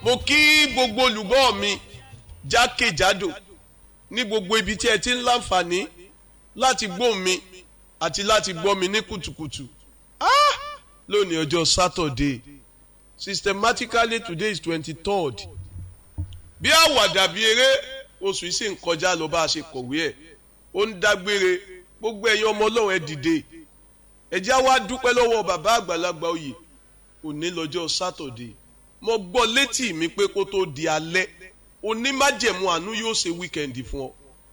mo kí gbogbo olùgbọ́ mi jákèjádò ní gbogbo ibi tí ẹ ti ń láǹfààní láti gbọ́ mi àti láti gbọ́ mi ní kùtùkùtù ah! lónìí ọjọ́ Saturday systematically today is twenty-third bí àwàdà bí eré oṣù yìí sì ń kọjá lọ bá a ṣe kọ̀wé ẹ̀ ó ń dágbére gbogbo ẹ̀yin ọmọ ọlọ́run ẹ dìde ẹ já wá dúpẹ́ lọ́wọ́ bàbá àgbàlagbà oyè òní lọ́jọ́ Saturday mo gbọ́ létí mi pé kó tó di alẹ́ onímájẹ̀mú àánú yóò ṣe wíkẹ̀ndì fún ọ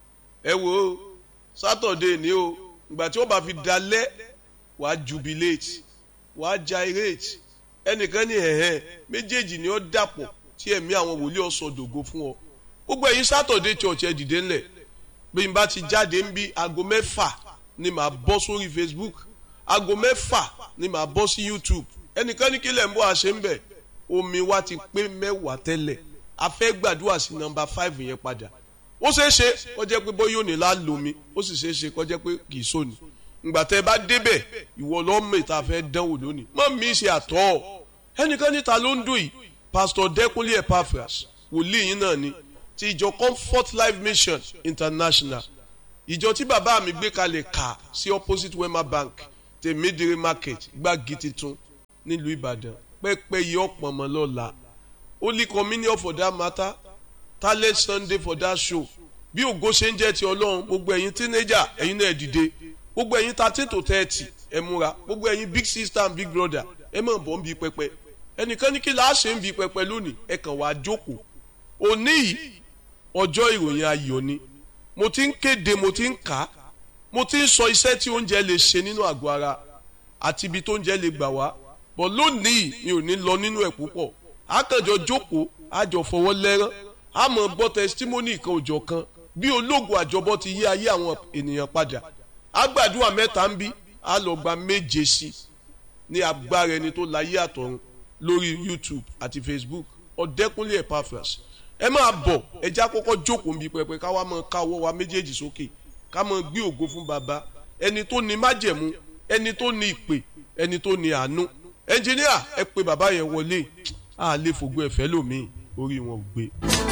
ẹ wo Saturday ni o ìgbà tí wọ́n bá fi dalẹ́ wàá jubilate wàá gyrate ẹnìkan ní ẹ̀hẹ́ méjèèjì ni ó dàpọ̀ tí ẹ̀mí àwọn wòlíì ọ̀sọ̀ dògo fún ọ gbogbo ẹ̀yin Saturday church ẹ dìde ńlẹ̀ bí n bá ti jáde ń bí aago mẹ́fà ni màá bọ́ sórí Facebook aago mẹ́fà ni màá bọ́ sí YouTube ẹnìkan ní kílẹ̀ ń bọ́ àṣẹ ń bẹ̀ omi wa ti pé mẹ́wàá tẹ́lẹ̀ a fẹ́ gbàdúrà sí nọ́mbà five yẹn padà ó ṣeé ṣe kó jẹ́ pé bóyá òní la lomi ó sì ṣeé ṣe kó jẹ́ pé kì í sóni ìgbà tẹ́ bá débẹ̀ ìwọ lọ́mọ ìta fẹ́ dánwò lónìí mọ́ mi ṣe àtọ́ ẹnìkan níta ló ń dùn yìí Pastor Dẹ́kunlé Epaphras wòlíì yín náà ni ti ìjọ Comfort Life Mission International ìjọ tí bàbá mi gbé kalẹ̀ kà sí opposite Wema Bank tèmídìrí market gbági titun nílùú Ìbàdàn pẹ́pẹ́ yìí ọ̀pọ̀ mọ́ lọ́la Holy Communion for that matter talent Sunday for that show bí ògo ṣe ń jẹ́ ti Ọlọ́run gbogbo ẹ̀yin teenager ẹ̀yin náà dìde gbogbo ẹ̀yin thirteen to thirty ẹ múra gbogbo ẹ̀yin big sister and big brother ẹ mọ̀ bọ́ ń bi pẹpẹ ẹnìkan ní kí la ṣe ń bi pẹpẹ lónìí ẹ kàn wá jókòó òní yìí ọjọ́ ìròyìn ayọ̀ ni mo ti ń kéde mo ti ń kà á mo ti ń sọ iṣẹ́ tí oúnjẹ lè ṣe nínú àgọ́ ara àti ibi tó oúnjẹ lè gbà wá bọ̀ lónìí mi ò ní lọ nínú ẹ̀ púpọ̀ àkànjọ jókòó àjọ fọwọ́ lẹ́rán àmọ́ gbọ́ testimony kan òjọ̀ kan bí ológun àjọbọ ti yí ayé àwọn ènìyàn padà àgbàdua mẹ́ta ń bí a lọ gba méje sí ní agbára ẹni tó láyé àtọ̀run lórí YouTube àti Facebook Ọ̀dẹ́kúnlé Epaphras ẹ máa bọ̀ ẹ já kọ́kọ́ jókòó nbí pẹpẹ ká wá máa káwọ́ wa méjèèjì sókè ká máa gbé ògo fún baba ẹni tó ní májẹ̀mú ẹni tó ní ìpè ẹni tó ní àánú ẹnjìníà ẹ pè bàbá yẹn wọlé a lè fògbó ẹ̀fẹ́ lómi orí wọn ò gbé.